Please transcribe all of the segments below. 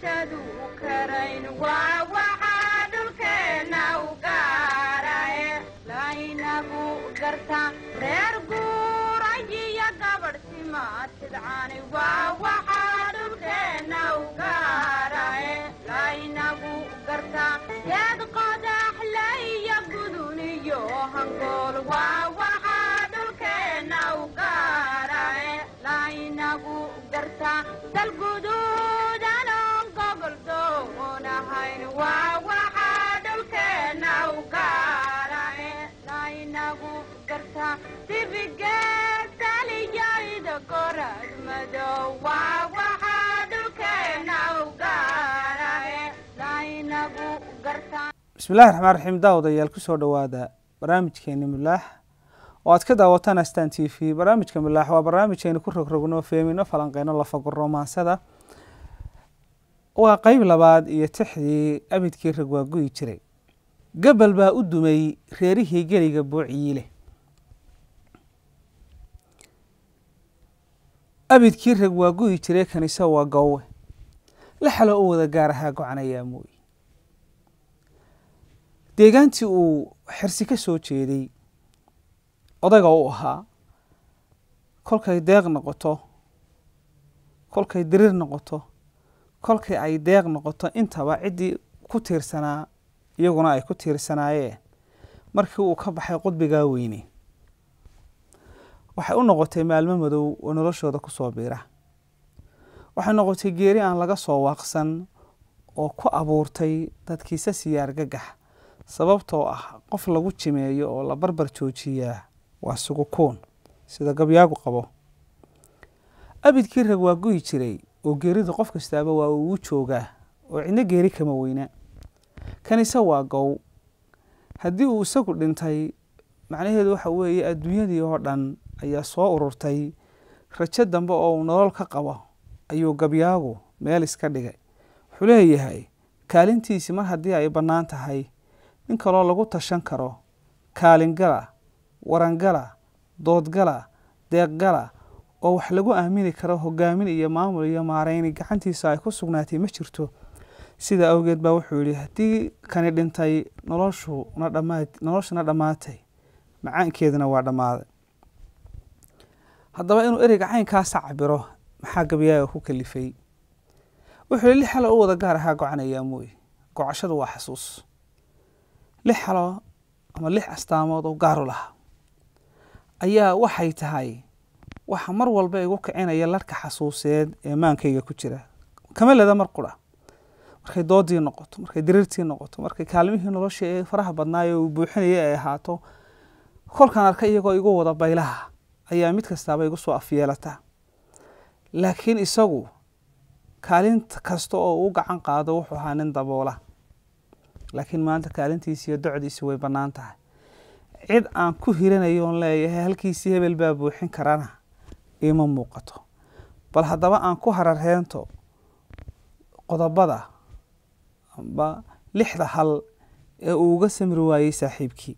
bulshadu karayn waa waxaa dhulkeenna u gaarae laynagu garta reer guurayiyo gabadh simaatidcani waa waxaa dhulkeenna u gaarae laynagu garta geed qodaxle iyo gudun iyo hangool waa waxaa dhulkeenna u gaarae laynagu garta dalguduudanon gobol doonahayn waa waxaa dhulkeenna u gaarae laynagu garta dibigeedaliyayda gorad madow waa waxaa dhulkeenna u gaarae laynagu garta bismillahi raxmaan raxiim daawadayaal kusoo dhowaada barnaamijkeeni milaax oo aad ka daawataan astan t v barnaamijka milaax waa barnaamijkeeni ku rogrogno feemino falanqeyno lafaguro maansada waa qeyb labaad iyo tixdii abidkii rag waa guyi jiray gabal baa u dumay reerihii geliga buuciyiile abidkii rag waa guyi jiray kanise waa goowe la xalo u wada gaar ahaa gocanayaa mooye deegaantii uu xirsi ka soo jeeday odayga u ahaa kolkay deeq noqoto kolkay diriir noqoto kolkay ay deeq noqoto intaba ciddii ku tiirsanaa iyaguna ay ku tiirsanaayeen markii uu ka baxay qudbigaa weyne waxay u noqotay maalmo madow oo noloshooda kusoo biira waxay noqotay geeri aan laga soo waaqsan oo ku abuurtay dadkiisa siyaar gagax sababtoo ah qof lagu jimeeyo oo la barbar joojiyaa waa sugukuun sida gabyaagu qabo abidkii rag waa guyi jiray oo geeridu qof kastaaba waa ugu joogaa oo cidno geeri kama weyna kanise waa gow haddii uu isagu dhintay macnaheedu waxa weeye adduunyadii oo dhan ayaa soo ururtay rajo dambe oo uu nolol ka qabo ayuu gabyaagu meel iska dhigay wuxuu leeyahay kaalintiisii mar haddii ay bannaan tahay nin kaloo lagu tashan karo kaalingala warangala doodgala deeqgala oo wax lagu aamini karo hogaamin iyo maamul iyo maareyni gacantiisa ay ku sugnaatay ma jirto sida awgeed baa wuxuu yihi haddii kani dhintay noloshuna dhamaad noloshuna dhammaatay macaankeeduna waa dhammaaday haddaba inuu ereyga caynkaasa cabiro maxaa gabyaaga ku kalifay wuxuu yihi lix xalo u wada gaar ahaa gocanayaa mooye gocashadu waa xasuus lix xalo ama lix astaamood oo gaaru lahaa ayaa waxay tahay waxa mar walba igu kicinaya larka xasuuseed ee maankayga ku jira kama leda mar qura markay doodii noqoto markay diriirtii noqoto markay kaalmihii nolosha ee faraha badnaayo uu buuxinaya ay ahaato kolkaan arka iyagoo igu wada baylaha ayaa mid kastaaba igu soo afyeelataa laakiin isagu kaalinta kasta oo uu gacan qaado wuxuu ahaa nin daboola laakiin maanta kaalintiisi iyo docdiisi way bannaan tahay cid aan ku hiranayo oon leeyahay halkiisii hebel baa buuxin karana iima muuqato bal haddaba aan ku hararheento qodobada amba lixda hal ee uu uga samri waayey saaxiibkii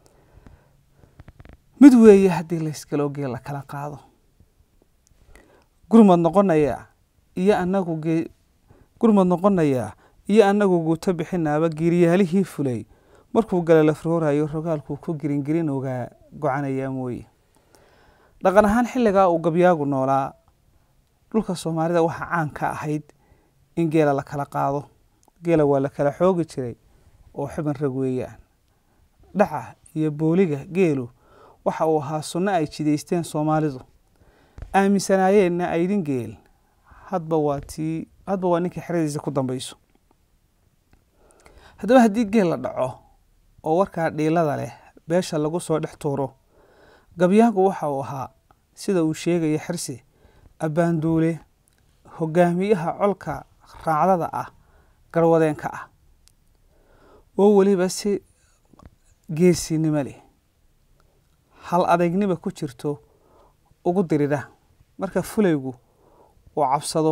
mid weeye haddii laysgalogee la kala qaado gurmad noqonayaa iyo anagu gee gurmad noqonayaa iyo anagu guuto bixinaaba giiryaalihii fulay markuu gala la roorayo rogaalkuu ku giringirin ogaa gocanayaa mooye dhaqan ahaan xilligaa uu gabyaagu noolaa dhulka soomaalida waxaa caan ka ahayd in geela la kala qaado geela waa la kala xoogi jiray oo xubin rag weeyaan dhaca iyo booliga geelu waxa uu ahaa sunno ay jidaysteen soomaalidu aaminsanaayeenna aydin geel hadba waa tii hadba waa ninkii xeradiisa ku dambeyso haddaba haddii geel la dhaco oo warkaa dhiilada leh beesha lagu soo dhex tuuro gabyaagu waxa uu ahaa sida uu sheegaya xirsi abbaanduule hogaamiyaha colka raacdada ah garwadeenka ah oo weliba si geesinimo leh hal adeegnima ku jirto ugu dirida marka fulaygu uu cabsado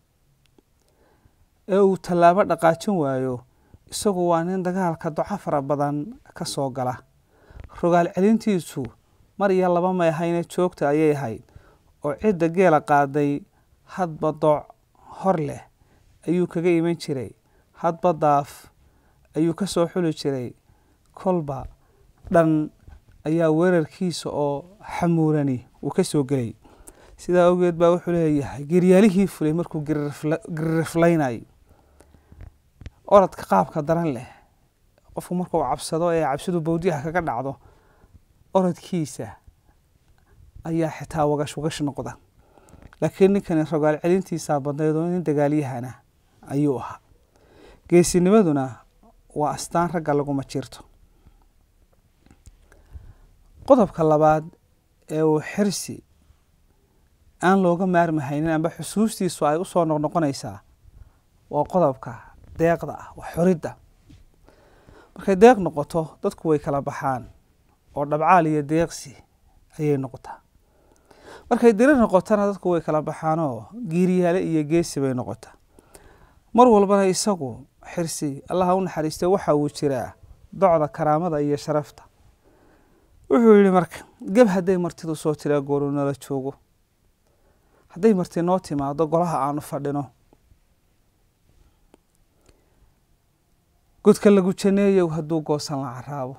ee uu tallaabo dhaqaajin waayo isagu waa nin dagaalka doco fara badan ka soo gala rogaal celintiisu mar iyo laba may ahayne joogta ayay ahayd oo cidda geela qaaday hadba dooc hor leh ayuu kaga iman jiray hadba daaf ayuu ka soo xuli jiray kolba dhan ayaa weerarkiisa oo xamuurani uu ka soo gelay sidaa awgeed baa wuxuu leeyahay geryaalihii fulay markuu giririflaynayo orodka qaabka daran leh qofku markuu cabsado ee cabsidu bawdiyaha kaga dhacdo orodkiisa ayaa xitaa wagash wagash noqda laakiin ninkani rogaal celintiisaa badnayd oo nin dagaalyahana ayuu ahaa geesinimaduna waa astaan ragga laguma jirto qodobka labaad ee uu xirsi aan looga maarmahaynin amba xusuustiisu ay usoo noqnoqonaysaa waa qodobka deeqda ah waa xoridda markay deeq noqoto dadku way kala baxaan oo dhabcaal iyo deeqsi ayay noqotaa markay diri noqotona dadku way kala baxaanoo giiriyaale iyo geesi bay noqotaa mar walbana isagu xirsi allaha u naxariistay waxa uu jiraa docda karaamada iyo sharafta wuxuu yihi marka geb hadday martidu soo tiraa gooru nala joogo hadday marti noo timaado golaha aanu fadhino godka lagu janeeyow hadduu goosan la caraabo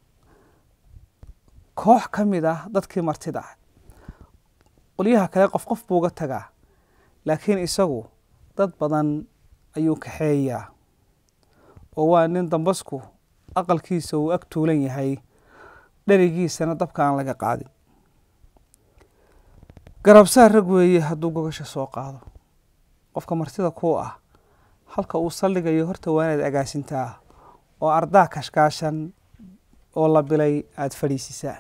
koox ka mid ah dadkii martida ah qolyaha kale qof qof buu uga tagaa laakiin isagu dad badan ayuu kaxeeyaa oo waa nin dambasku aqalkiisa uu ag tuulan yahay dherigiisana dabka aan laga qaadin garabsaar rag weeye hadduu gogasha soo qaado qofka martida kuu ah halka uu saldhigayo horta waa inaad agaasintaa oo ardaa kashkaashan oo la bilay aada fadhiisisaa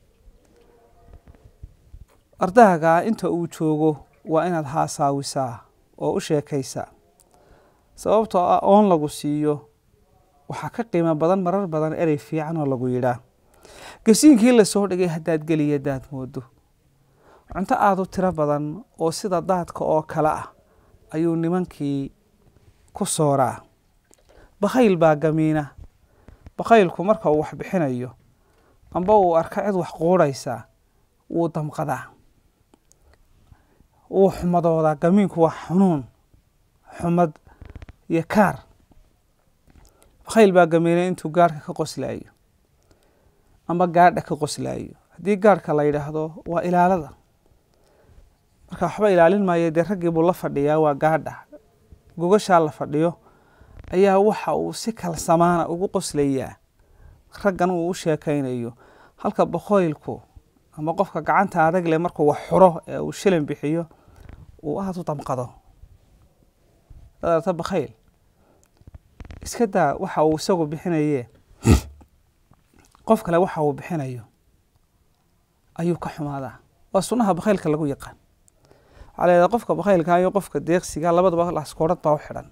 ardaaga inta uu joogo waa inaad haasaawisaa oo u sheekaysaa sababtoo ah oon lagu siiyo waxaa ka qiimo badan marar badan erey fiican oo lagu yidhaa gasiinkii lasoo dhigay haddaad geliya daad moodo cunto aada u tiro badan oo sida daadka oo kale ah ayuu nimankii ku sooraa bakhayl baa gamiina bakhaylku marka uu wax bixinayo amba uu arka cid wax quudhaysaa wuu damqadaa wuu xumadoodaa gamiinku waa xunuun xumad iyo kaar bakhayl baa gamiina intuu gaarhka ka qoslaayo amba gaadha ka qoslaayo haddii gaarhka la yidhaahdo waa ilaalada marka waxba ilaalin maayo dee raggii buu la fadhiyaa waa gaadha gogashaa la fadhiyo ayaa waxa uu si kalsamaana ugu qoslayaa raggan uu u sheekaynayo halka bakhoylku ama qofka gacanta adag leh markuu wax xuro ee uu shilin bixiyo uu aada u damqado dadarta bakhayl iska daa waxa uu isagu bixinaye qof kale waxa uu bixinayo ayuu ka xumaadaa waa sunnaha bakhaylka lagu yaqaan waxaa la yidhaha qofka bakhaylka iyo qofka deeqsiga labadaba laskoorhad baa u xidhan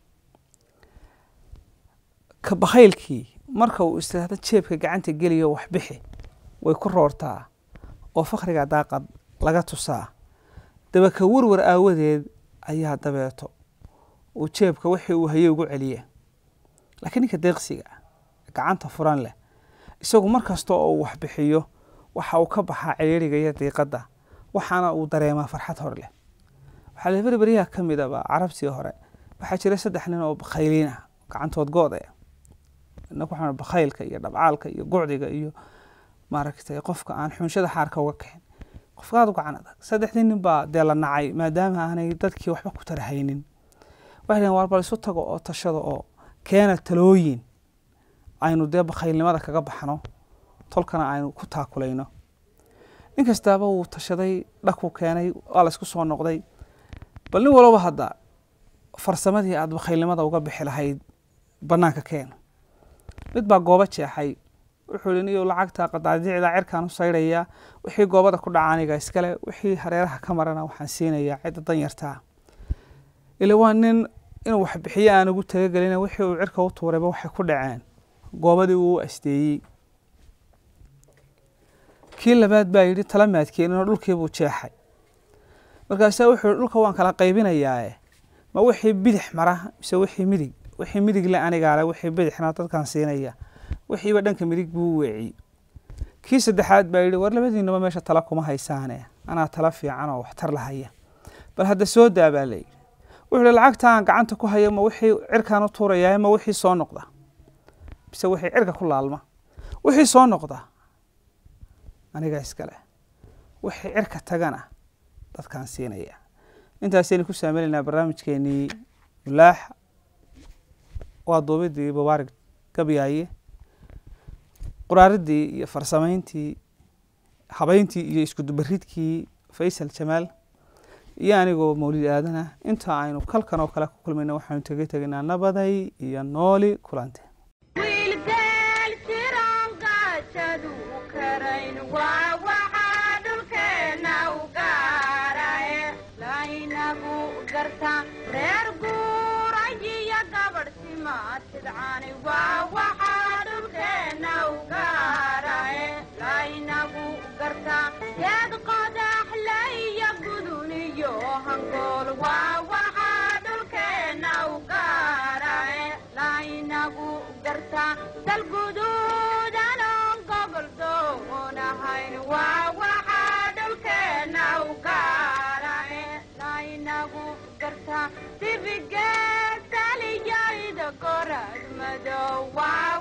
ka bakhaylkii marka uu istraahdo jeebka gacanta geliyo wax bixi way ku roortaa oo fakriga daaqad laga tusaa daba ka warwar aawadeed ayaa dabeeto uu jeebka wixii uu hayay ugu celiya laakiin ninka deeqsiga gacanta furan leh isagu mar kasta oo uu wax bixiyo waxa uu ka baxaa ciriiriga iyo diiqadda waxaana uu dareemaa farxad hor leh waxaa la berberyaha ka mid aba carabtii hore waxaa jira saddex nin oo bakhayliin ah gacantood go-daya inaku waxaan bakhaylka iyo dhabcaalka iyo gucdiga iyo maaragtay qofka aan xunshada xaarka uga kaxin qofka aada u gacan adag saddexdii nin baa dee la nacay maadaama aanay dadkii waxba ku tarahaynin waxay dhaheen waar bal isu tago oo tashada oo keena talooyin aynu dee bakhaylnimada kaga baxno tolkana aynu ku taakulayno nin kastaaba wuu tashaday dhakuu keenay waa la isku soo noqday bal nin walaba hadda farsamadii aada bakhaylnimada uga bixi lahayd bannaanka keen mid baa goobo jeexay wuxuu ihi niyo lacagta qadaadicda cirkaan u saydhayaa wixii goobada ku dhaca aniga iskale wixii hareeraha ka marana waxaan siinayaa cidda danyartaa ila waa nin inuu wax bixiyo aan ugu talagelina wixii uu cirka u tuurayba waxay ku dhaceen goobadii uu u asteeyey kii labaad baa yidhi tala maadkeeninoo dhulkiibuu jeexay markaasaa wuxuu yihi dhulka waan kala qaybinayaae ma wixii bidix mara mise wixii midig wixii midig le anigaale wixii bidixna dadkaan siinaya wixiiba dhanka midig buu u weeciyey kii saddexaad baa yidhi war labadiinaba meesha tala kuma haysaane anaa tala fiican oo waxtar lahaya bal hadda soo daa baa layidhi wuxuu hi lacagta aan gacanta ku hayo ma wixii cirkaan u tuurayaa ma wixii soo noqda bise wixii cirka ku laalma wixii soo noqda aniga iskale wixii cirka tagana dadkaan siinaya intaasaynu ku saameynaynaa barnaamijkeenii mulaax waa duubidii mubaarig gabyaaye qoraaridii iyo farsameyntii habeyntii iyo iskudubaridkii faysal jamaal iyo anigoo mawlid aadana inta aynu kalkan oo kale ku kulmayna waxaanu tega tegaynaa nabaday iyo nooli kulante wiilgeel jiraan gaajadu karayn waa waxaa dhulkeenna u gaarae laynagu gartaa reer guurayiyo gabadh simaatidcani waa waxaa dhulkeenna u gaarae laynagu gartaa geed qodaxlaiyo guduniyo hangool waa waxaa dhulkeenna u gaarae laynagu gartaa dalguduudanon gobol doonahayn waa waxaa dhulkeenna u gaarae laynagu gartaa dibigeed taliyayda gorad madow waa